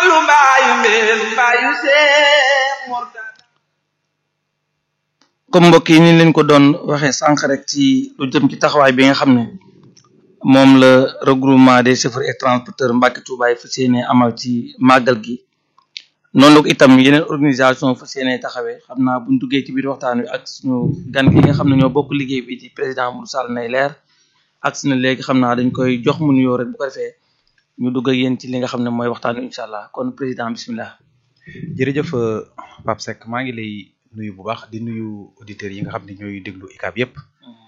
Fallu mbaayu mbeen mbaayu Seex Murtada comme mbokk yi ni leen ko doon waxee sànq rek ci lu jëm ci taxawaay bi nga xam ne moom la regroupement des chauffeurs et transporteurs Mbàkke Tuuba yi fas yéene amal ci màggal gi noonu la ko itam yeneen organisation fas yéene taxawee xam naa buñ duggee ci biir waxtaan wi ak suñu gan gi nga xam ne ñoo bokk liggéey bi di président Modou Sall nay leer ak suñu léegi xam naa dañ koy jox mu nuyoo rek bu ko defee ñu dugg ak yéen ci li nga xam ne mooy waxtaan wi incha allah kon président bismillah jërëjëf Pape Seck maa ngi lay nuyu bu baax di nuyu auditeurs yi nga xam ne ñooy déglu ICAB yépp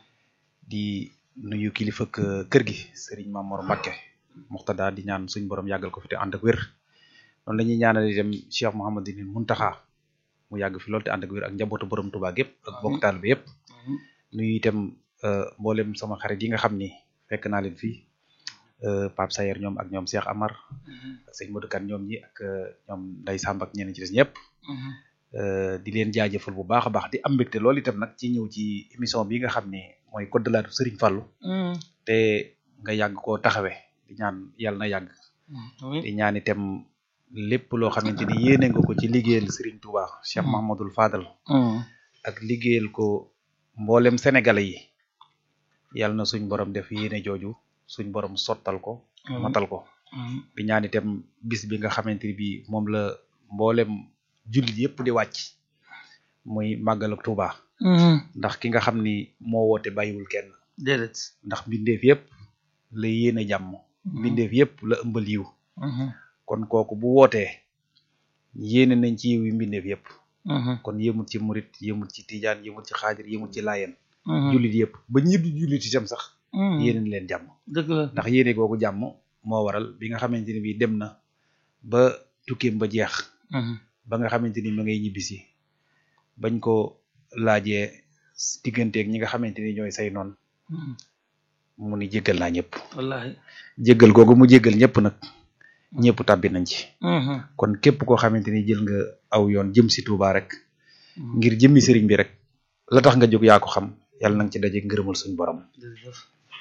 di nuyu kilifa kër gi Serigne Mamor Mbacke Muxtada di ñaan suñ borom yàggal ko fi te ànd ak wér noonu la ñuy ñaanal itam Cheikh Mouhamadou Muntaxa mu yàgg fi lool te ànd ak wér ak njabootu borom Tuubaa gépp ak bokk taal bi yépp nuyu itam mboolem sama xarit yi nga xam ni fekk naa leen fii Pape Sayer ñoom ak ñoom Cheikh Amar ak sëñ Modou Kane ñoom ñi ak ñoom Ndeye Samb ak ñeneen ci des ñëpp di leen jaajëfal bu baax a baax di am mbégte loolu itam nag ci ñëw ci émission bi nga xam ne mooy code de la Serigne Fallou te nga yàgg koo taxawe di ñaan yàlla na yàgg di ñaan itam lépp loo xamante ni yéene nga ko ci liggéeyal Serigne Touba Cheikh Mahmadul Fadal ak liggéeyal ko mboolem sénégalais yi yàlla na suñ borom def yéene jooju suñ borom sottal ko matal ko di ñaan itam bis bi nga xamante ni bi moom la mboolem jullit yëpp di wàcc muy màggal ak Touba ndax ki nga xam ni moo woote bàyyiwul kenn déedéet ndax mbindeef yëpp la yéene jàmm mbindeef yëpp la ëmbal yiw kon kooku bu wootee yéene nañ ci yiw yi mbindeef yëpp kon yëmut ci murit yëmut ci tijaan yëmut ci xaadir yëmut ci laayeen jullit yëpp ba ñi du jullit itam sax yéene na leen jàmm dëgg la ndax yéene googu jàmm moo waral bi nga xamante ni bi dem na ba tukkeem ba jeex ba nga xamante ni ma ngay ñibbisi bañ ko laajee digganteeg ñi nga xamante ni ñooy say noon mu ni jéggal naa ñëpp wallahi jéggal googu mu jéggal ñëpp nag ñëpp tàbbi nañ ci kon képp koo xamante ni jël nga aw yoon jëm si Touba rek ngir jëmmi sëriñ bi rek la tax nga jóg yaa ko xam yàlla na nga ci daje ngërëmal suñ borom jërëjëf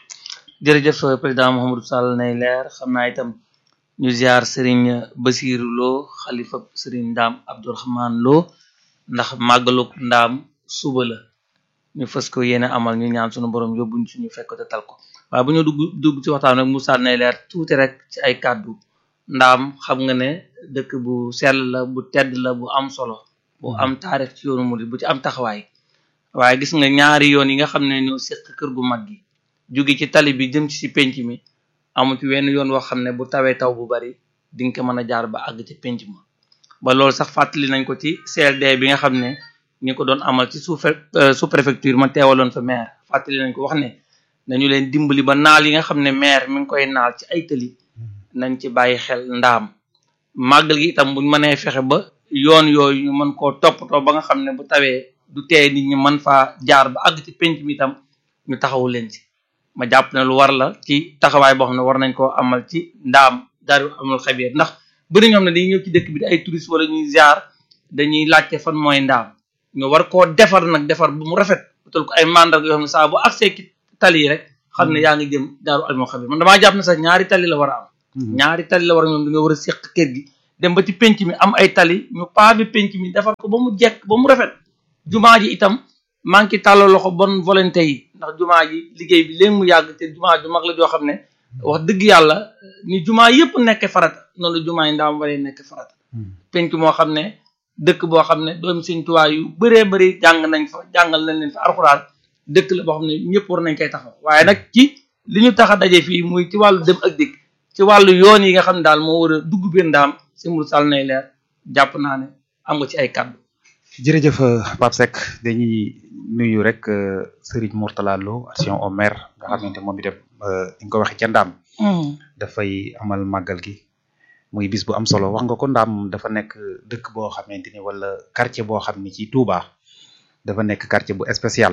jërëjëf président Mouhamadou Sall nay leer xam naa itam ñu ziar Serigne Basiru Lo xalifa Serigne Ndaam Abdourahman Lo ndax màggaluk ndaam suba la ñu fës ko yéene amal ñu ñaan sunu borom yóbbuñ suñu fekk te tal ko waaye bu ñu dugg dugg ci waxtaan rek Moussa nay leer tuuti rek ci ay kàddu ndaam xam nga ne dëkk bu sell la bu tedd la bu am solo bu am taarix ci yoonu murid bu ci am taxawaay waaye gis nga ñaari yoon yi nga xam ne ñoo séq kër gu mag gi jóge ci tali bi jëm ci si penc mi amu ci wenn yoon woo xam ne bu tawee taw bu bari di nga ko mën a jaar ba àgg ci penc ma ba loolu sax fàttali nañ ko ci CLD bi nga xam ne ñi ko doon amal ci sous sous préfecture ma teewaloon fa maire fàttali nañ ko wax ne nañu leen dimbali ba naal yi nga xam ne maire mi ngi koy naal ci ay tëli nañ ci bàyyi xel ndaam màggal gi itam buñ mënee fexe ba yoon yooyu ñu mën koo toppatoo ba nga xam ne bu tawee du tee nit ñi mën faa jaar ba àgg ci penc mi itam ñu taxawu leen ci ma jàpp ne lu war la ci taxawaay boo xam ne war nañ koo amal ci ndaam daaru amul xabiir ndax bëri ñoom ne dañuy ñëw ci dëkk bi di ay touristes wala ñuy ziar dañuy laajte fan mooy ndaam ñu war koo defar nag defar bu mu rafet utal ko ay mandarga yoo xam ne saa bu accès ki tali yi rek xam ne yaa ngi jëm daaru amul xabiir man damaa jàpp ne sax ñaari tali la war a am ñaari tali la war a ñoom dañoo war a séq kër gi dem ba ci penc mi am ay tali ñu paabi penc mi defar ko ba mu jekk ba mu rafet jumaa ji itam maa ngi tàllal loxo bonne volonté yi ndax jumaa ji liggéey bi léegi mu yàgg te jumaa ju mag la joo xam ne wax dëgg yàlla ni jumaa yëpp nekk farata noonu jumaa yi ndaam waree nekk farata penc moo xam ne dëkk boo xam ne doomi Sëñ Tuubaa yu bëree bëri jàng nañ fa jàngal nañ leen fa alxuraan dëkk la boo xam ne ñëpp war nañ koy taxaw waaye nag ci li ñu tax a daje fii muy ci wàllu dem ak dikk ci wàllu yoon yi nga xam ne daal moo war a dugg biir ndaam si Modou Sall nay leer jàpp naa ne am nga ci ay kàddu jërëjëf Pape Seck dañuy nuyu rek Serigne Mourtala Lo action au maire nga xamante moom itam ni nga ko waxee ca ndaam dafay amal màggal gi muy bis bu am solo wax nga ko ndaam dafa nekk dëkk boo xamante ni wala quartier boo xam ni ci Touba dafa nekk quartier bu spécial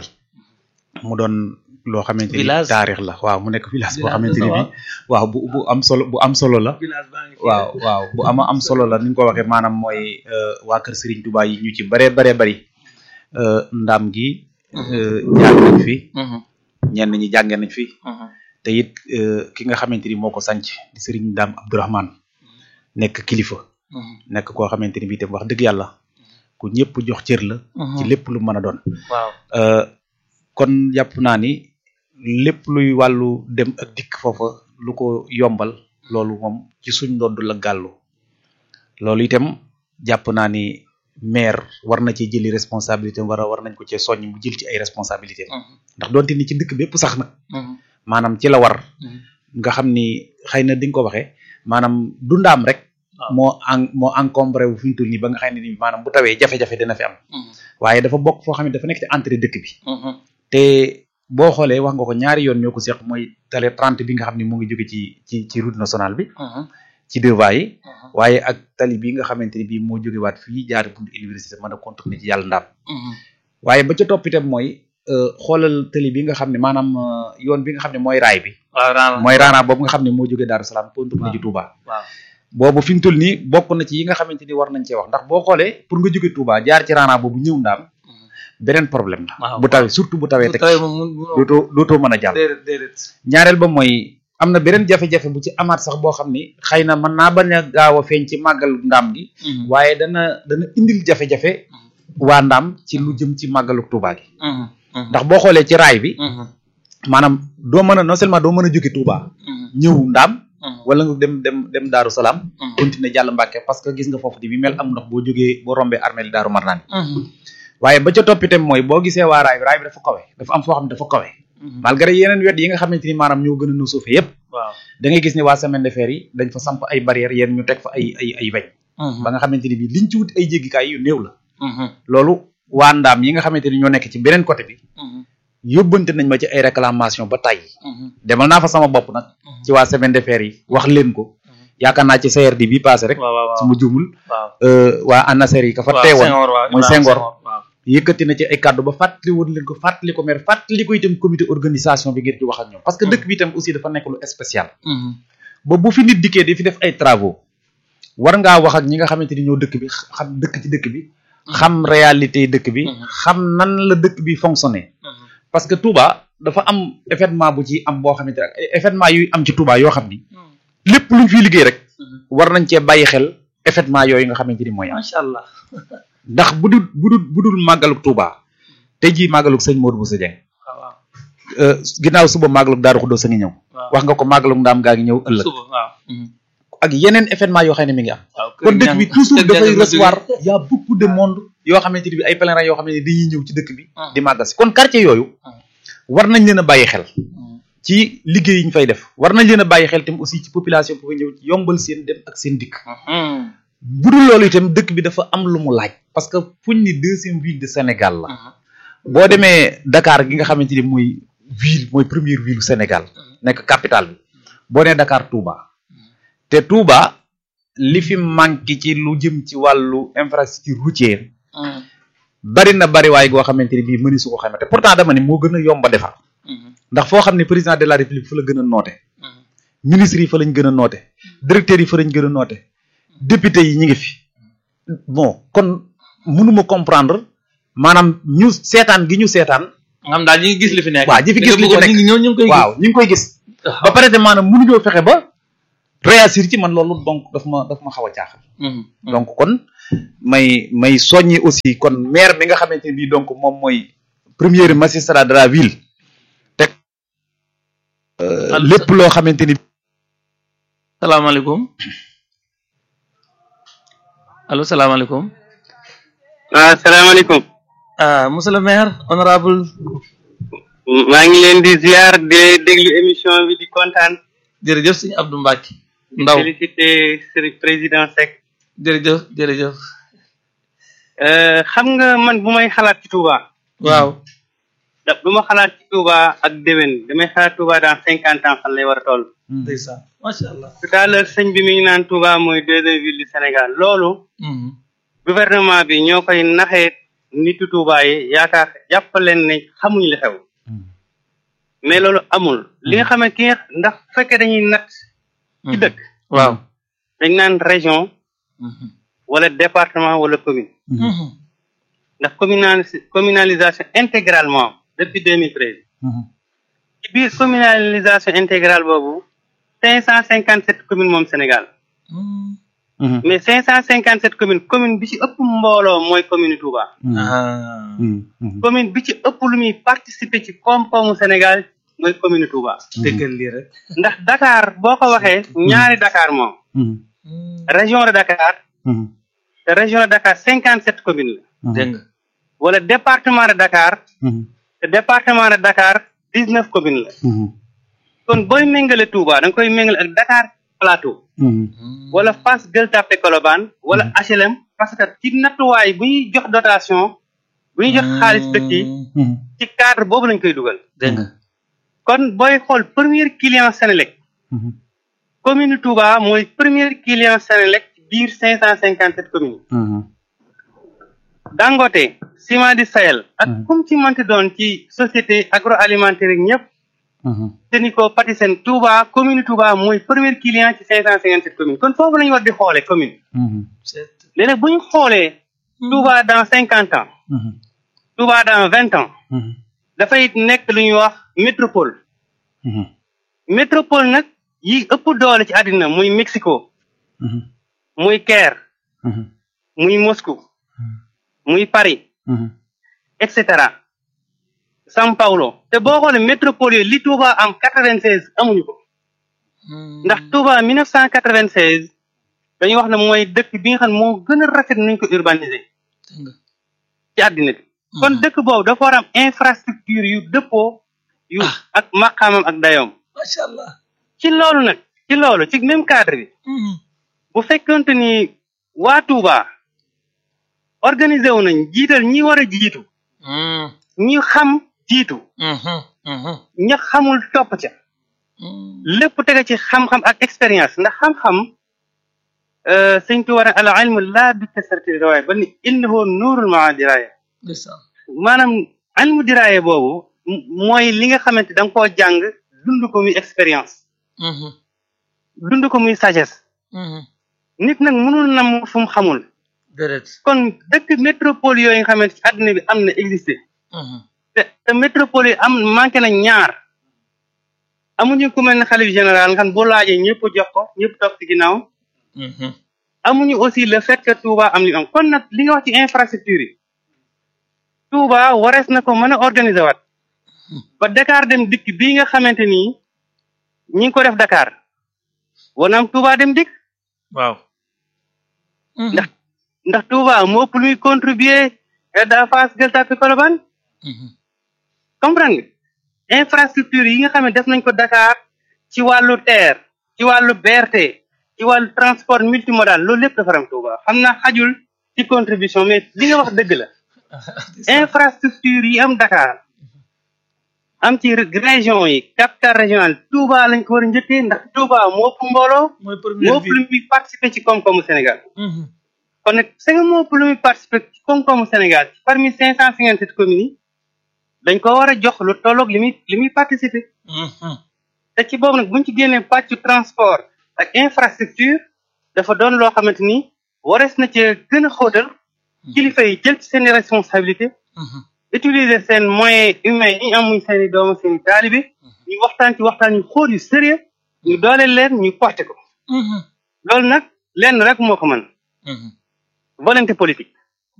mu doon loo xamante ni taarix la waaw mu nekk village boo xamante ni bi waaw bu bu am solo bu am solo la waaw waaw bu ama am solo la ni nga ko waxee maanaam mooy waa kër Serigne Touba yi ñu ci baree baree bari ndaam gi jaar nañ fi ñenn ñi jàngee nañ fi te it ki nga xamante ni moo ko sanc di Serigne Ndaam Abdourahman nekk kilifa nekk koo xamante ni bii tam wax dëgg yàlla ku ñëpp jox cër la ci lépp lu mën a doon waaw Euh, kon jàpp naa ni lépp luy wàllu dem ak dikk foofa lu ko yombal loolu moom ci suñ ndodd la gàllu loolu itam jàpp naa ni maire war na ci jëli responsabilité war a war nañ ko cee soññ mu jël ci ay responsabilité ndax doonte ni ci dëkk bépp sax nag maanaam ci la war nga xam ni xëy na di nga ko waxee maanaam du ndaam rek waaw. moo en moo encombré wu fi ñu toll nii ba nga xam ne ni maanaam bu tawee jafe-jafe dina fi am waaye dafa bokk foo xam ne dafa nekk ci entrée dëkk bi te boo xoolee wax nga ko ñaari yoon ñoo ko seq mooy tale 30 bi nga xam ne mu ngi jóge ci ci ci route nationale bi ci deux voies yi waaye ak tali bi nga xamante ni bii moo jóge waat fii jaar buntu université mën a contourner ci yàlla ndaam waaye ba ca topp itam mooy euh, xoolal tali bi nga xam ne maanaam euh, yoon bi nga xam ne mooy raay bi waaw raana mooy raana boobu nga xam ne moo jóge Daaru Salaam contourner ci Touba waaw boobu fi mu toll nii bokk na ci yi nga xamante ni war nañ cee wax ndax boo xoolee pour nga jóge Touba jaar ci raana boobu ñëw ndaam beneen problème la waaw. bu tawee surtout bu tawee teg tawee moom mun munoo dootoo dootoo mën a jàll déedéet déedéet ñaareel ba mooy am na beneen jafe-jafe bu ci amaat sax boo xam ni xëy na mën naa bañ a gaaw a feeñ ci màggal ndaam gi waaye dana dana indil jafe-jafe waa ndaam ci lu jëm ci màggalu Touba gi ndax boo xoolee ci raay bi maanaam doo mën a non seulement doo mën a jóge Touba ñëw ndaam wala nga dem dem dem Daaru Salaam continuer jàll Mbàkke parce que gis nga foofu di bi mel am ndox boo jógee boo rombee armée li Daaru Marnaan waaye ba ca topp itam mooy boo gisee waa raay bi raay bi dafa kawe dafa am foo xam ne dafa kawe malgré yeneen wet yi nga xamante ni maanaam ñoo gën a nu suufe yépp waaw da ngay gis ne waa semaine de fer yi dañ fa samp ay barrières yéen ñu teg fa ay ay ay weñ ba nga xamante ni bii liñ ci wut ay jéggikaay yu néew la loolu waa ndaam yi nga xamante ni ñoo nekk ci beneen côté bi yóbbante nañ ma ci ay réclamation ba tàyyi demal naa fa sama bopp nag ci waa semaine de fer yi wax leen ko yaakaar naa ci CRD bi passé rek waaw waaw su ma juumul waaw euh, waa ANASER yi ka fa teewoon mooy Senghor. waaw yëkkati na ci ay kàddu ba fàttali woon leen ko fàttali ko maire fàttali ko itam comité organisation bi ngir ci wax ak ñoom parce que dëkk bi itam aussi dafa nekk lu spécial ba bu fi nit dikkee di fi def ay travaux war ngaa wax ak ñi nga xamante ni ñoo dëkk bi xam dëkk ci dëkk bi xam réalité yi dëkk bi Mhm. xam nan la dëkk bi fonctionner parce que Touba dafa am événement bu ci am boo xamante ne ay événement yuy am ci Touba yoo xam ni lépp luñ fiy liggéey rek war nañ cee bàyyi xel événement yooyu nga xamante ni mooy am macha allah ndax bu dul bu dul bu dul màggaluk Touba tey jii màggaluk sëñ Modou Bousso Dieng waaw waaw euh, ginnaaw suba màggaluk Daaru Xudoos a ngi ñëw waaw wax nga ko màggaluk Ndaam gaa ngi ñëw ëllëg suba waaw ak yeneen événement yoo xam ne mi ngi am waaw kon dëkk bi toujours kër dafay ñang ma recevoir y a beaucoup de monde yoo xamante ni bi ay pèlerins yoo xam ne dañuy ñëw ci dëkk bi Ah. di màggal si kon quartier yooyu Ah. war nañ leen a bàyyi xel jógee. ci liggéey yi ñu fay def war nañ leen a bàyyi xel tam aussi ci population bu fa ñëw yombal seen dem ak seen dikk bu dul loolu itam dëkk bi dafa am lu mu laaj parce que fuñ ni deuxième ville de Sénégal la boo demee Dakar gi nga xamante ni mooy ville mooy première ville du Sénégal nekk capitale bi boo nee Dakar Touba te Touba li fi manqué ci lu jëm ci wàllu infrastructure routière bari na bari waay goo xamante ni bii mëni su ko xamante te pourtant dama ne moo gën a yomb a defar ndax foo xam ne président de la république fa la gën a noote ministres yi fa lañ gën a noote directeurs yi fa lañ gën a noote député yi ñi ngi fi bon kon mënuma comprendre maanaam ñu seetaan gi ñu seetaan nga xam daal ñi ngi gis li fi nekk waaw ñi fi gis li fi nekk ñu ngi ñëw ñu ngi koy waaw ñu ngi koy gis ba pare te maanaam mënuñoo fexe ba réagir ci man loolu donc daf ma daf ma xaw a jaaxal donc kon may may soññi aussi kon maire bi nga xamante ni bii donc moom mooy premier magistrat de la ville teg euh, Allo. lépp loo xamante ni salaamaaleykum allo salaamaaleykum waaw salaamaaleykum ah monsieur le maire honorable maa ngi leen di ziar di déglu émission bi di kontaan jërëjëf sëñ Abdou Mbacke ndaw félicité Serigne président Seck jërëjëf jërëjëf Euh, xam nga man bu may xalaat ci Touba waaw da bu ma xalaat ci Touba ak déwén damay xalaat Touba dans cinquante ans fan lay war a toll ndeysaan macha allah tout à l'heure sëñ bi mi ngi naan Touba mooy deuxième ville du Sénégal loolu Mhm. gouvernement bi ñoo koy naxee nitu Touba yi yaakaar jàppaleen ne xamuñu li xew mais loolu amul li nga xam ne ki nga ndax bu fekkee dañuy natt ci dëkk waaw dañ naan région Mhm. wala département wala commune Mhm. ndax communali communalisation intégralement depuis 2013 ci biir communalisation intégrale boobu cinq cent cinquante sept communes moom Sénégal Mhm. Mhm. mais cinq cent cinquante sept communes commune bi ci ëpp mbooloo mooy commune Touba Mhm. ah Mhm. Mhm. commune bi ci ëpp lu muy participer ci koom-koomu Sénégal mooy commune Touba déggal lii rek ndax Dakar boo ko waxee ñaari Dakar moom Mhm. région de Dakar Mhm. te région de Dakar cinquante sept communes la dégg nga wala département de Dakar Mhm. te département de Dakar dix neuf communes la Mhm. kon booy méngale Touba da nga koy méngale ak Dakar Plateau Mhm. wala Fass Gueule Tapée Colobane wala HLM parce que ci nattuwaay bu ñuy jox dotation bu ñuy jox xaalis dëkk yi Mhm. ci cadre boobu lañ koy dugal dégg nga kon booy xool premier client Sénélec Mhm. commune Touba mooy premier client Sénélec ci biir cinq cent cinquante sept communes Mhm. Dangote Ciment du Sahel ak Mhm. kum ci mënti doon ci société agroalimentaire yi ñëpp Mhm. Sénico Patisen Touba commune Touba mooy premier client ci cinq cent cinquante sept communes kon foofu la ñu war di xoolee commune Mhm. c'est léegi nag bu ñu xoolee Touba dans cinquante ans Mhm. Touba dans vingt ans Mhm. dafay nekk lu ñuy wax métropole Mhm. métropole nag yi ëpp doole ci àddina muy Mexico Mhm. muy Caire Mhm. muy Moscou muy Paris Mhm. et cetera São Paulo te boo xoolee métropole yooyu li Touba am quatre-vingt-seize amuñu ko ndax Touba mille neuf cent quatre-vingt-seize dañuy wax ne mooy dëkk bi nga xam ne moo gën a rafet nañ ko urbaniser dégg nga ci àddina bi kon dëkk boobu dafa war a am infrastructure yu dëppoo yu Ah. ak maqaamam ak dayoom macha allah ci loolu nag ci loolu ci même cadre bi bu fekkonte ni waa Touba organisé wu nañ jiital ñi war a jiitu ñi xam jiitu ña xamul topp ca lépp tege ci xam-xam ak expérience ndax xam-xam euh, sëñ Tuubaa ne al ilmu laa bi kasrati riwaaya ba ni innahu nuurul maa diraaya ndeysaan maanaam ilmu diraaya boobu m- mooy li nga xamante da nga koo jàng dund ko muy expérience dund ko muy sagesse nit nag mënul nam fu mu xamul déedéet kon dëkk métropole yooyu nga xamante ci àdduna bi am na existé te te métropole yi am manqué na ñaar amuñu ku mel ne xalif général nga xam ne boo laajee ñëpp jox ko ñëpp topp ci ginnaaw amuñu aussi le fait que Touba am li am kon nag li nga wax ci infrastructure yi Touba warees na ko mën a organiser waat ba Dakar dem dikk bii nga xamante ni ñi ngi ko def Dakar war na am Touba dem dikk waaw ndax ndax Touba moo ëpp lu muy contribuer da Fass Gueule Tapée Colobane comprendre nga infrastructure yi nga xam ne def nañ ko Dakar ci wàllu terre ci wàllu BRT ci wàllu transport multimodal loolu lépp dafa ram Touba xam naa xajul ci contribution mais li nga wax dëgg la infrastructure yi am Dakar am ci région yi capital régional Touba lañ ko war a njëkkee ndax Touba moo ëpp mbooloo mooy moo première ëpp lu muy participer ci koom-koomu Sénégal ville kon nag c'est que moo ëpp lu muy participer ci koom-koomu Sénégal parmi cinq cent cinquante sept communes yi dañ ko war a jox lu tolloog li muy li muy participer te ci boobu nag buñ ci génnee pàccu transport ak infrastructure dafa doon loo xamante ni warees na ci gën a xóotal kilifa yi jël ci seen responsabilité utiliser seen moyens humains yi ñu am muy seen i doomu seen i taalibe ñu waxtaan ci waxtaan yu xóot yu sérieux ñu dooleel leen ñu porté ko loolu nag lenn rek moo ko mën volonté politique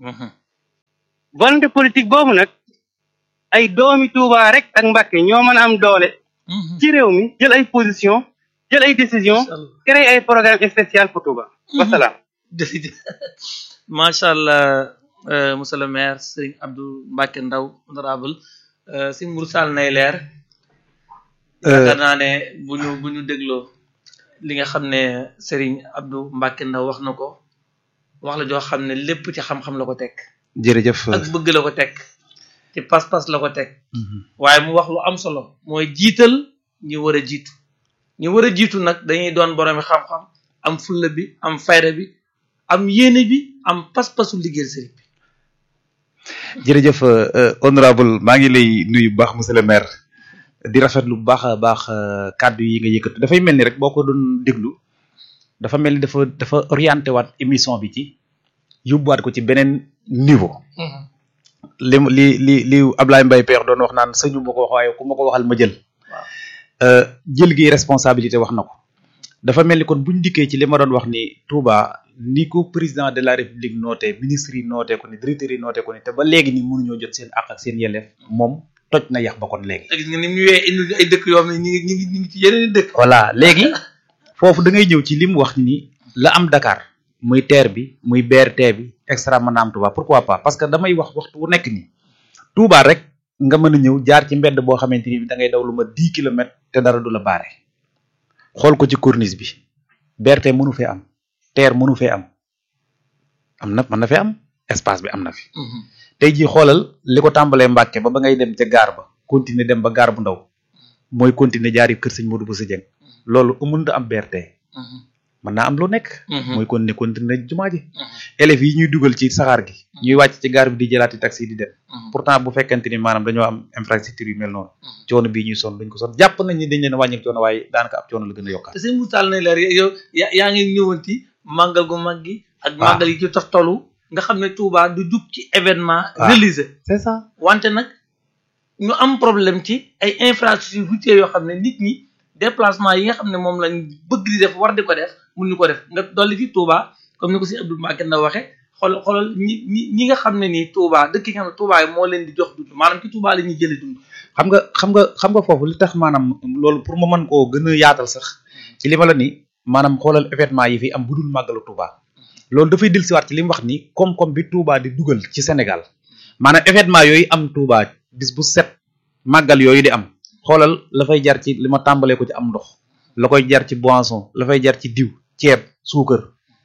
volonté politique boobu nag ay doomi Touba rek ak Mbàkke ñoo mën a am doole ci réew mi jël ay position jël ay décision créer ay programme spécial pour Touba wasalaam jërëjëf macha allah euh, monsieur le maire Serigne Abdou Mbacke Ndaw honorable euh, si Mourou Sall nay leer yaakaar naa ne bu ñu bu ñu dégloo li nga xam ne Serigne Abdou Mbacke Ndaw wax na ko wax la joo xam ne lépp ci xam-xam la ko teg jërëjëf ak bëgg la ko teg ci pas-pas la ko teg waaye mu wax lu am solo mooy jiital ñi war a jiitu ñi war a jiitu nag dañuy doon boroomi xam-xam am fulla bi am fayda bi am yéene bi am pas-pasu liggéeyal sëriñ bi jërëjëf euh, honorable maa ngi lay nuyu bu baax monsieur le maire di rafetlu bu baax a baax euh, kàddu yi nga yëkkatu dafay mel ni rek boo ko doon déglu dafa mel ni dafa dafa orienté waat émission bi ci yóbbuwaat ko ci beneen niveau li li li li Ablaye Mbaye Pekh doon wax naan sëñu ma ko wax waaye ku ma ko waxal ma jël euh, jël gi responsabilité wax na ko dafa mel ni kon buñ dikkee ci li ma doon wax ni Touba ni ko président de la république noote ministre yi noote ko ni directeur yi noote ko ni te ba léegi ni mënuñoo jot seen àq ak seen yelleef moom toj na yax ba kon léegi te gis nga ni mu ñëwee indi ñu ay dëkk yoo xam ne ñi ngi ñi ngi ñi ngi ci yeneen i dëkk voilà léegi foofu da ngay ñëw ci li mu wax ni la am Dakar muy TER bi muy BRT bi extra mën na am Touba pourquoi pas parce que damay wax waxtu wu nekk nii Touba rek nga mën a ñëw jaar ci mbedd boo xamante ni da ngay daw lu ma dix kilomètres te dara du la baare xool ko ci corniche bi BRT mënu fee am TER mënu fee am am na mën na fee am espace bi am na fi tey jii xoolal li ko tàmbalee Mbàkke ba ba ngay dem ca gaar ba continuer dem ba gaar bu ndaw mooy continuer jaari kër sëñ Modou Bousso Dieng loolu mënut a am BRT mën naa am lu nekk mooy continuer continuer jumaa ji élèves yi ñuy dugal ci saxaar gi ñuy wàcc ci gaar bi di jëlaati taxi di dem pourtant bu fekkente ni maanaam dañoo am infrastructure yu mel noonu coono bii ñuy sonn duñ ko sonn jàpp nañ ni dañ leen wàññi coono waaye daanaka ab coono la gën a yokkaat te sëñ Moussa Tall ne leer yow yaa yaa ngi ñëwanti màggal gu mag gi ak waaw. màggal yi ci toftalu nga xam ne Touba du jug ci événement waaw. religieux c'est ça wante nag ñu am problème ci ay infrastructures routières yoo xam ne nit ñi déplacement yi nga xam ne moom lañ bëgg di def war di ko def mun ñu ko def nga dolli ci Touba comme ni ko si Abdou Mbacké na waxe xool xoolal ñi ñi ñi nga xam ne nii Touba dëkk yi nga xam ne Touba yi moo leen di jox dund maanaam ci Touba la ñuy jëlee dund xam nga xam nga xam nga foofu li tax maanaam loolu pour ma mën koo gën a yaatal sax ci li ma la ni maanaam xoolal événement yi fi am budul màggalu Touba loolu dafay dellusiwaat ci li mu wax ni koom-koom bi Touba di dugal ci Sénégal maanaam événement yooyu am Touba bis bu set màggal yooyu di am xoolal la fay jar ci li ma tàmbalee ko ci am ndox la koy jar ci boisson la fay jar ci diw ceeb suukar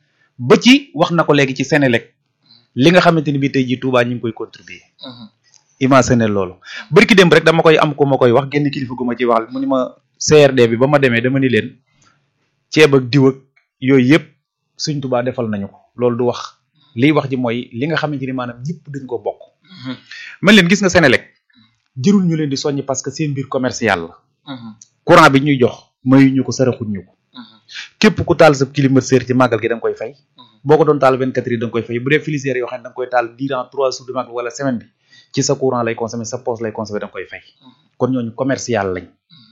ba ci wax na ko léegi ci Sénélec li nga xamante ni bii tey jii Touba ñu ngi koy contribuer imagine loolu bërki démb rek dama koy am ko ma koy wax génn kilifa gu ma ci wax mu ni ma CRD bi ba ma demee dama ni leen ceeb ak diw ak yooyu yëpp suñ Touba defal nañu ko loolu du wax liy wax ji mooy li nga xamante ni maanaam ñëpp dañ ko bokk man leen gis nga Sénélec jërul ñu leen di soññ parce que seen mbir commercial la courant bi ñuy jox mayu ñu ko saraxuñ ñu ko képp ku taal sa climatiseur ci màggal gi da nga koy fay boo ko doon taal 24 heures da nga koy fay bu dee frigidaire yoo xam ne da nga koy taal durant trois jours de màggal wala semaine bi ci sa courant lay consommer sa poche lay consommer da nga koy fay kon ñooñu commercial lañ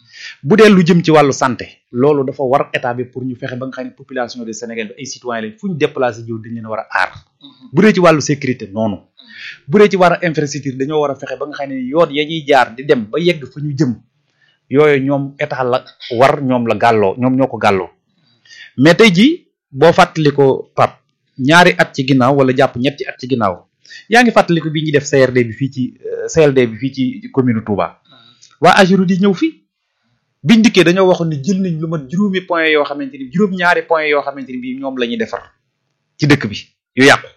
bu dee lu jëm ci wàllu santé loolu dafa war état bi pour ñu fexe ba nga xam ne population de Sénégal bi ay citoyens lañ fu ñu déplacé jiw dañ leen war a aar bu dee ci wàllu sécurité noonu bu dee ci wàllu infrastructure dañoo war a fexe ba nga xam ne yoon ya ñuy jaar di dem ba yegg fa ñu jëm yooyu ñoom état la war ñoom la gàlloo ñoom ñoo ko gàlloo mais tey jii boo fàttali ko pap ñaari at ci ginnaaw wala jàpp ñetti at ci ginnaaw yaa ngi fàttali ko bi ñuy def CRD bi fii ci euh, CLD bi fii ci commune Touba waa Agiru di ñëw fii biñ dikkee dañoo waxoon ni jël nañ lu mat juróomi point yoo xamante ni juróom-ñaari point yoo xamante ni bii ñoom la ñuy defar ci dëkk bi yu yàqu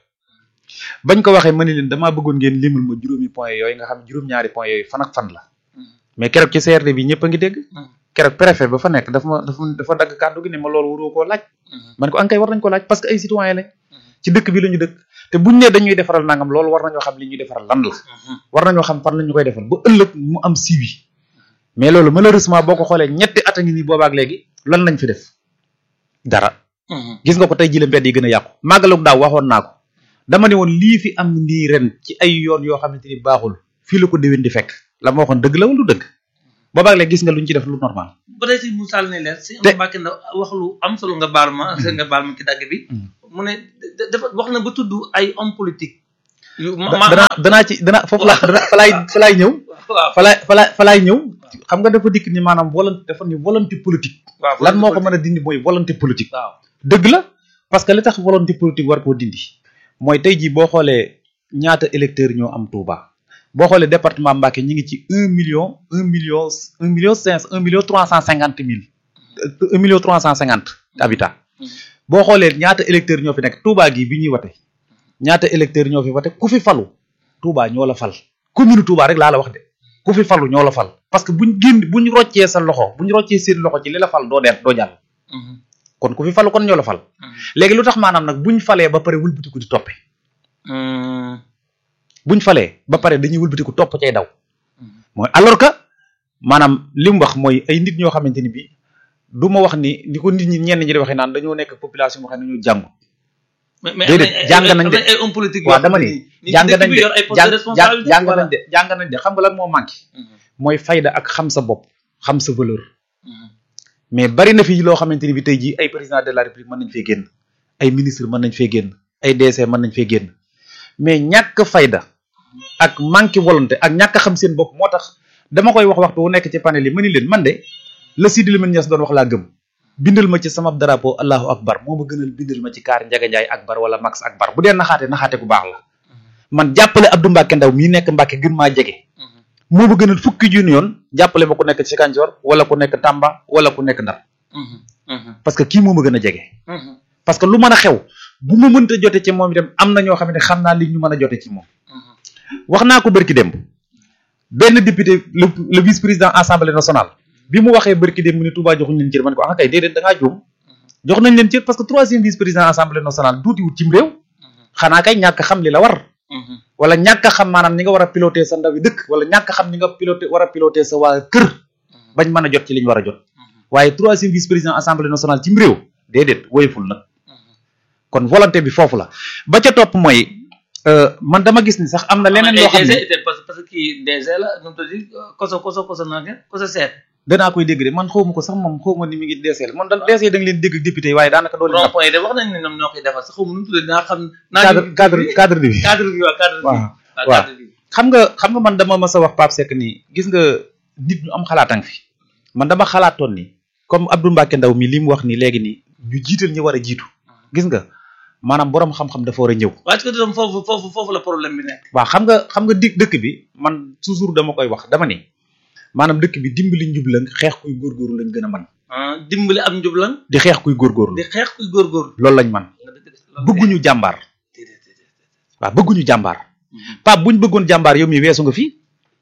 bañ ko waxee ma ne leen damaa bëggoon ngeen limal ma juróomi point yooyu nga xam juróom-ñaari point yooyu fan ak fan la mais keroog ci CRD bi ñëpp a ngi dégg keroog préfet ba fa nekk dafa ma dafa dafa dagg kàddu gi ne ma loolu waroo koo laaj man ko ankay war nañ ko laaj parce que ay citoyen lañ ci dëkk bi la ñu dëkk te buñ ne dañuy defaral nangam loolu war nañoo xam li ñuy defaral lan la war nañoo xam fan la ñu koy defal ba ëllëg mu am suivi mais loolu malheureusement boo ko xoolee ñetti at a ngi nii boobaak léegi lan lañ fi def dara gis nga ko tey jii la mbedd yi gën a yàqu màggalug daaw waxoon naa ko dama ne woon lii fi am nii ren ci ay yoon yoo xamante ni baaxul fii la ko déwén di fekk la ma waxoon dëgg la wala du dëgg boobaak léegi gis nga luñ ci def lu normal ba tey si Moussa ne leer si Te- Abdou Mbacké na wax lu am solo nga baal ma nga baal ma ci dagg bi mu ne da- dafa wax na ba tudd ay homme politique yu ma ma danaa danaa ci dana foofu la dana fa laay fa laay ñëw waaw fa laay fa laay fa laay ñëw xam nga dafa dikk ni maanaam volonté dafa ni volonté politique waaw lan moo ko mën a dindi mooy volonté politique waaw dëgg la parce que li tax volonté politique war koo dindi mooy tey jii boo xoolee ñaata électeurs ñoo am Touba boo xoolee département Mbacké ñi ngi ci un million un million un million cinq un million trois cent cinquante mille un million trois cent cinquante habitants boo xoolee ñaata électeurs ñoo fi nekk Touba gi bi ñuy wate ñaata électeurs ñoo fi wate ku fi falu Touba ñoo la fal commune Touba rek laa la wax de ku fi falu ñoo la fal parce que buñ génn buñ roccee sa loxo buñ roccee seen loxo ci li la fal doo deet doo jàll kon ku fi falu kon ñoo la fal léegi lu tax maanaam nag buñ falee ba pare wëlbatiku di toppe buñ falee ba pare dañuy wëlbatiku topp cay daw mooy alors que maanaam li mu wax mooy ay nit ñoo xamante ni bii du ma wax ni ni ko nit ñi ñenn ñi di waxee naan dañoo nekk population boo xam ne ñu jàngu mais mais Déedéet, jàng nañ de. ay homme politique waaw dama ni jàng nañ de yor ay postes de jàng jàng responsabilité jàng voilà. nañ de jàng nañ de xam nga lan moo manqué mooy fayda ak xam sa bopp xam sa valeur mais bari na fi loo xamante ni bi tey jii ay président de la république mën nañ fee génn ay ministre mën nañ fee génn ay DC mën nañ fee génn mais ñàkk fayda ak manque volonté ak ñàkk a xam seen bopp moo tax dama koy wax waxtu wu nekk ci panel yi ma ni leen man de la Sidi Lamine Niass doon wax laa gëm bindal ma ci sama drapeau allahu akbar moo ma gënal bindal ma ci kaar Njaga Njaay akbar wala Max akbar bu dee naxaate naxaate ku baax la man jàppale Abdou Mbacke Ndaw mii nekk Mbacke gën maa jege moo ma gënal fukki junni yoon jàppale ma ku nekk ci Kanjoor wala ku nekk Tamba wala ku nekk Ndar parce que kii moo ma gën a jege parce que lu mën a xew bu ma mënta jote ci moom itam am na ñoo xam ne xam naa li ñu mën a jote ci moom wax naa ko bërki démb benn député le le vice président assemblée nationale bi mu waxee bërki démb mu ne Touba joxuñ leen cër man ko ah kay déedéet da ngaa juum jox nañ leen cër parce que troisième vice président assemblée nationale duuti wut cim réew xanaa kay ñàkk xam li la war wala ñàkk a xam maanaam ñi nga war a piloter sa ndawi dëkk wala ñàkk a xam ñi nga piloter war a piloter sa waa kër bañ mën a jot ci li ñu war a jot waaye troisième vice président assemblée nationale cim réew déedéet woyeful nag kon volonté bi foofu la ba ca topp mooy man dama gis ni sax am na leneen loo xam ne parce que kii DG la nu mu tudd koso koso koso naa ngeen koso seet danaa koy dégg de man xawma ko sax moom xawma ni mi ngi DCL man daal DC da nga leen dégg député yi waaye daanaka doo leen rond point yi de wax nañ ne ñoom ñoo koy defar sax xawma nu mu tudd dinaa xam naa cadre cadre cadre bi cadre bi waaw cadre bi waaw waaw xam nga xam nga man dama mas a wax Pape Seck nii gis nga nit ñu am xalaatang fi man dama xalaatoon ni comme Abdou Mbacke Ndaw mi li mu wax ni léegi nii ñu jiital ñu war a jiitu gis nga maanaam borom xam-xam dafa war a ñëw waaye que tam foofu foofu foofu la problème bi nekk waaw xam nga xam nga dig dëkk bi man toujours dama koy wax dama ni maanaam dëkk bi dimbali njublang xeex kuy góorgóorlu lañ gën a man dimbali am njublan di xeex kuy góorgóorlu di xeex kuy góorgóorlu loolu lañ man bëgguñu jàmbaar waaw bëgguñu jàmbaar Pape buñ bëggoon jàmbaar yow mi weesu nga fii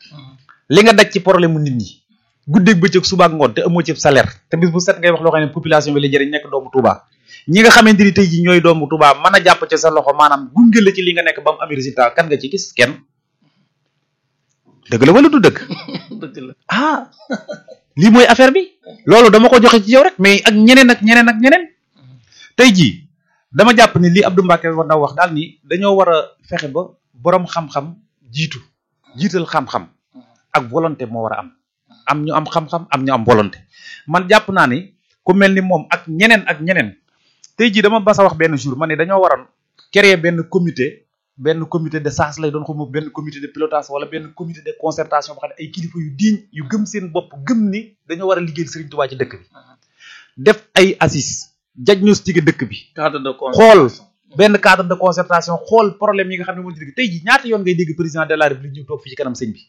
li nga daj ci problème mu nit ñi guddeeg bëccëg suba ak ngoon te amoo ci salaire te bis bu set ngay wax loo xam ne population bi la jëriñ nekk doomu Touba ñi nga xamante ni tey ji ñooy doomu Touba mën a jàpp ci sa loxo maanaam gunge la ci li nga nekk ba mu am résultat kan nga ci gis kenn dëgg la wala du dëgg dëgg la ah lii mooy affaire bi loolu dama ko joxe ci yow rek mais ak ñeneen ak ñeneen ak ñeneen tey jii dama jàpp ni lii Abdou Mbacke war na wax daal ni dañoo war a fexe ba borom xam-xam jiitu jiital xam-xam ak volonté moo war a am am ñu am xam-xam am ñu am volonté man jàpp naa ni ku mel ni moom ak ñeneen ak ñeneen tey jii dama basa wax benn jour ma ne dañoo waroon créer benn comité benn comité de sas lay doon xaw ma benn comité de pilotage wala benn comité de concertation boo xam ne ay kilifa yu diiñ yu gëm seen bopp gëm ni dañoo war a liggéeyal Serigne Touba ci dëkk bi def ay assises diagnostiquer dëkk bi cadre de xool benn cadre de concertation xool problème yi nga xam ne moo ci dëkk tey jii ñaata yoon ngay dégg président de la république ñu toog fii ci kanam sëñ bi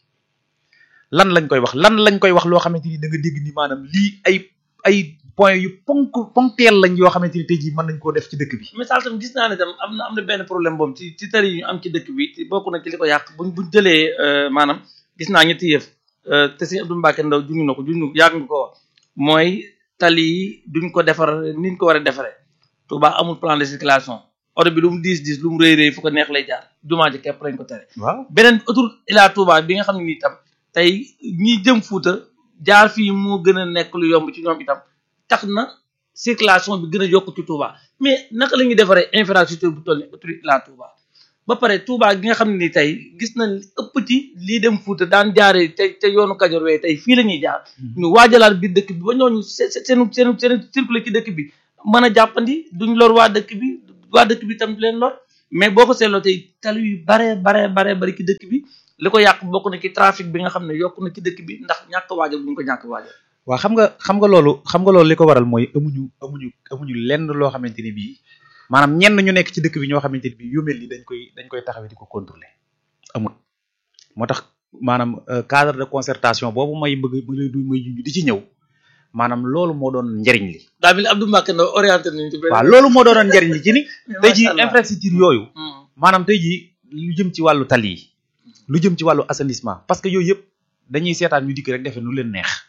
lan lañ koy wax lan lañ koy wax loo xamante ni da nga dégg ni maanaam lii ay ay point yu ponk ponctuel lañ yoo xamante ni tey jii mën nañ koo def ci dëkk bi misaal tam gis naa ne tam am na am na benn problème boobu ci ci tari yi ñu am ci dëkk bi ci bokk na ci li ko yàq buñ buñ jëlee maanaam gis naa ñetti yëf te sëñ Abdou Mbacke Ndaw juñu na ko juñu yàgg nga ko wax mooy tali yi duñ ko defar niñ ko war a defaree Touba amul plan de circulation oto bi lu mu diis diis lu mu rëy rëy fu ko neex lay jaar jumaa ji képp lañ ko tere waaw beneen autoroute Ila Touba bi nga xam ne nii tam tey ñi jëm Fuuta jaar fii moo gën a nekk lu yomb ci ñoom itam tax na circulation bi gën a yokk ci Touba mais naka la ñuy defaree infrastructure bu toll ni autoroute Ila Touba ba pare Touba gi nga xam ne ni tey gis nañ li ëpp ci lii dem Fuuta daan jaaree te te yoonu Kajoor wee tey fii la ñuy jaar ñu waajalaat biir dëkk bi ba ñooñu seen seen seen seen circuler ci dëkk bi mën a jàppandi duñ lor waa dëkk bi waa dëkk bi tam du leen lor mais boo ko seetloo tey tali yu bare bare bare bari ci dëkk bi li ko yàq bokk na ci trafic bi nga xam ne yokk na ci dëkk bi ndax ñàkk waajal bu ñu ko ñàkk waajal waaw xam nga xam nga loolu xam nga loolu li ko waral mooy amuñu amuñu amuñu lenn loo xamante ni bii maanaam ñenn ñu nekk ci dëkk bi ñoo xamante ni bii yu mel ni dañ koy dañ koy taxawee di ko contrôler amul moo tax maanaam cadre de concertation boobu may bëgg may junj di ci ñëw maanaam loolu moo doon njariñ li daa mel ni Abdou Mbacke Ndaw orienté nañu ci benn waaw loolu moo doonoon njariñ li ci ni tey ji infrastructure yooyu maanaam tey ji lu jëm ci wàllu tali yi lu jëm ci wàllu assainissement parce que yooyu yëpp dañuy seetaan ñu dikk rek defee nu leen neex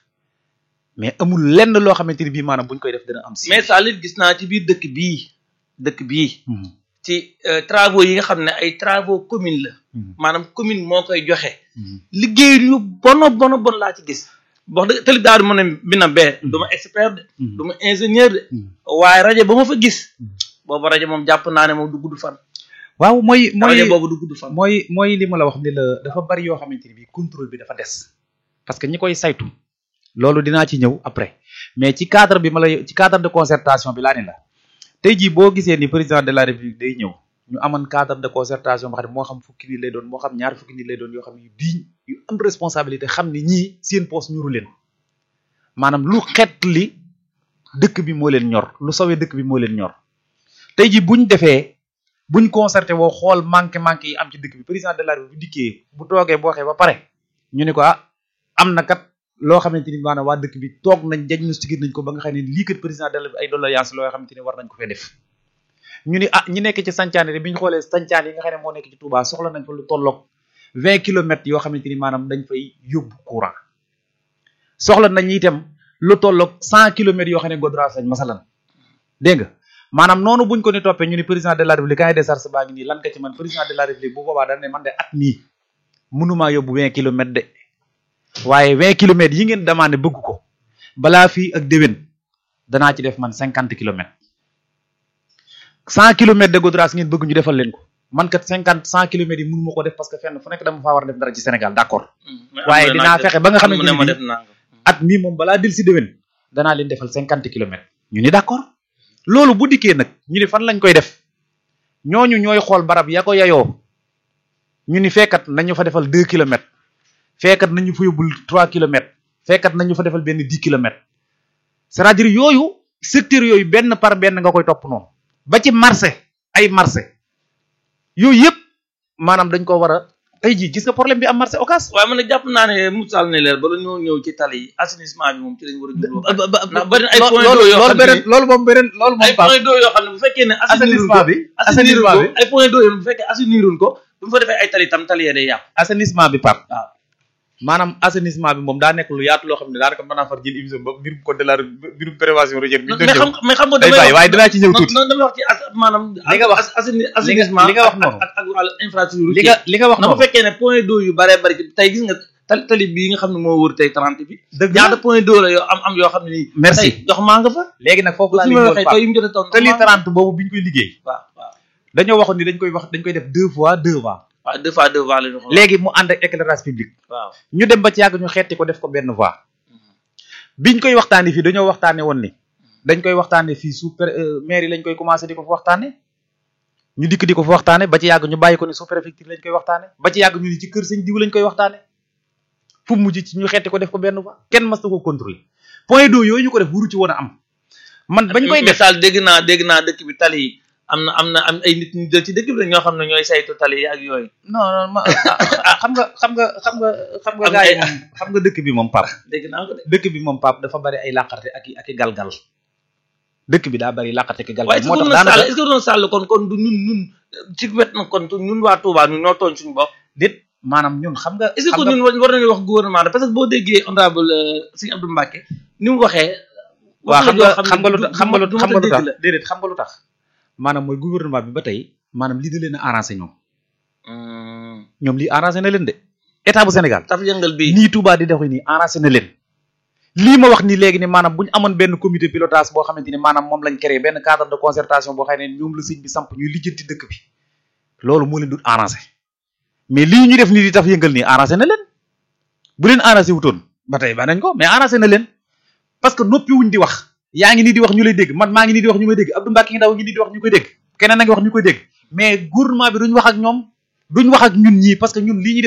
mais amul lenn loo xamante ni bii maanaam buñ koy def dina am si mais Salit gis naa ci biir dëkk bii dëkk bii ci travaux yi nga xam ne ay travaux commune la maanaam commune moo koy joxe liggéey yu bono bono bon laa ci gis wax dëgg tëli daal mu ne bi na bee du ma expert de du ma ingénieur de waaye rajo ba ma fa gis boobu rajo moom jàpp naa ne moom du gudd fan waaw mooy mooy rajo boobu du gudd fan mooy mooy li ma la wax ni la dafa bari yoo xamante ni bii contrôle bi dafa des parce que ñi koy saytu loolu dinaa ci ñëw après mais ci cadre bi ma la ci cadre de concertation bi laa ne la tey jii boo gisee ni président de la république day ñëw ñu amoon cadre de concertation boo xam ne moo xam fukki nit lay doon moo xam ñaar fukki nit lay doon yoo xam ne yu digne yu am responsabilité xam ni ñii seen poos ñuru leen maanaam lu xet li dëkk bi moo leen ñor lu sawee dëkk bi moo leen ñor tey jii buñ defee buñ concerté woo xool manqué manqué yi am ci dëkk bi président de la république bu dikkee bu toogee bu waxee ba pare ñu ne ko ah am na kat loo xamante ni maanaam waa dëkk bi toog nañ diagnostiqué nañ ko ba nga xam ne lii kat président de la ay doléance loo xamante ni war nañ ko fee def ñu ni ah ñi nekk ci sancaane de bi ñu xoolee sancaan yi nga xam ne moo nekk ci Touba soxla nañ fa lu tolloog vingt kilomètres yoo xamante ni maanaam dañ fay yóbbu courant soxla nañ itam lu tolloog cent kilomètres yoo xam ne goudron lañ masalan dégg nga maanaam noonu buñ ko ni toppee ñu ni président de la république cahier des charges baa ngi nii lan nga ci man président de la république bu boobaa dañ ne man de at mii mënumaa yóbbu vingt kilomètres de waaye vingt kilomètres yi ngeen demandé bëgg ko balaa fii ak déwén danaa ci def man cinquante kilomètres cent kilomètres de goudron ngeen bëgg ñu defal leen ko man kat cinquante cent kilomètres yi mënu ma ko def parce que fenn fu nekk dama faa war a def dara ci Sénégal d'accord waaye dinaa fexe ba nga xamante ne ma ni def naa at mii moom balaa dil si déwén danaa leen defal cinquante kilomètres ñu ni d'accord loolu bu dikkee nag ñu ni fan lañ koy def ñooñu ñooy xool barab ya ko yayoo ñu ni fekkat nañu fa defal deux kilomètres fekkat nañu fa yóbbul trois kilomètres fekkat nañu fa defal benn dix kilomètres c'est-à-dire yooyu secteur yooyu benn par benn nga koy topp noonu ba ci marché ay marché yooyu yëpp maanaam dañ ko war a tey jii gis nga problème bi am marché Ocass waaye man nag jàpp naa ne Moussa ne leer bala ñoo ñëw ci tali yi assainissement bi moom ci lañ war a jubloo ndax bari na ay point d'eau yoo xam ne loolu moom beneen loolu ay point d'eau yoo xam ne bu fekkee ne assainissement bi assainissement bi ay point d'eau yoo bu fekkee assainiruñ ko bu ñu fa defee ay tali tam tali yee day yàqu assainissement bi par waaw maanaam assainissement bi moom daa nekk lu yaatu loo xam ne daanaka mën naa far jël émission ba mbirum code de la mbirum prévention routière bi ñu mais xam mais xam nga day damay bàyyi waaye dinaa ci ñëw tuuti non damay wax ci as maanaam Li nga wax- assaini- assainissement li nga wax noonu. ak ak wàllu infrastructure li nga li nga wax na bu noonu fekkee ne point d'eau yu bare bari ci tey gis nga tali tali bii nga xam ne moo wër tey 30 bi dëgg ñaata point d'eau la yoo am am yoo xam ne nii Merci. tey dox maa nga fa léegi nag foofu laa su leen ma doon waxee Pape taw yi mu jot a taw ndox tali maa nga 30 boobu bi ñu koy liggéey fa. waaw waaw dañoo waxoon ni dañ koy wax dañ koy def deux fois deux fois waaw deux fois deux fois la ñu xool léegi mu ànd ak éclairage public waaw ñu dem ba ci yàgg ñu xeeti ko def ko benn voie biñ koy waxtaanee fii dañoo waxtaanee woon ni dañ koy waxtaanee fii sous pré maire yi lañ koy commencé di ko fa waxtaanee ñu dikk di ko fa waxtaanee ba ci yàgg ñu bàyyi ko ni sous préfecture lañ koy waxtaanee ba ci yàgg ñu ni ci kër sëñ diw lañ koy waxtaanee fu mu mujj ci ñu xeeti ko def ko benn voie kenn mas na ko contrôler point d'eau yooyu ñu ko def wuru ci woon a am man bañ koy def misaal dégg naa dégg naa dëkk bi tali yi am na am na am ay nit ñu jël ci dëkk bi ñoo xam ne ñooy saytu tali yi ak yooyu non non ma ah, xam nga xam nga xam nga xam nga Am gars yi ay- moom xam nga dëkk bi moom pap dégg naa ko de dëkk bi moom pap dafa bari ay làqarte ak i ak i galgal dëkk bi daa bari làqarte ak i galgal waaye est-ce moo que tax doon sàll daanaka est-ce que doon sàll kon kon du ñun ñun ci wet na kon ñun waa Touba ñun ñoo tooñ suñu bopp déet maanaam ñun xam nga est-ce que xam kon nga ñun war war nañu wax gouvernement de parce que boo déggee honorable Serigne Abdou Mbacké ni mu waxee waaw xam nga xam nga lu du- tax xam nga lu du- du xam nga lu mën a tax dégg la. déedéet xam nga lu tax maanaam mooy gouvernement bi ba tey maanaam lii da leen a arrangé ñoom Hmm. ñoom lii arrangé na leen de état bu Sénégal taf yëngal bi nii Touba di doxee nii arrangé na leen lii ma wax nii léegi ni maanaam bu ñu amoon benn comité pilotage boo xamante ni maanaam moom lañ créé benn cadre de concertation boo xam ne ñoom la sëñ bi samp ñuy lijjanti dëkk bi loolu moo leen dul arrangé mais lii ñu def nii di taf yëngal nii arrangé na leen bu leen arrangé wutoon ba tey ba nañ ko mais arrangé na leen parce que noppi wuñ di wax yaa ngi nii di wax ñu lay dégg man maa ngi nii di wax ñu may dégg Abdou Mbacke ngi ndaw ngi nii di wax ñu koy dégg keneen a ngi wax ñu koy dégg mais gouvernement bi duñ wax ak ñoom duñ wax ak ñun ñii parce que ñun lii ñuy def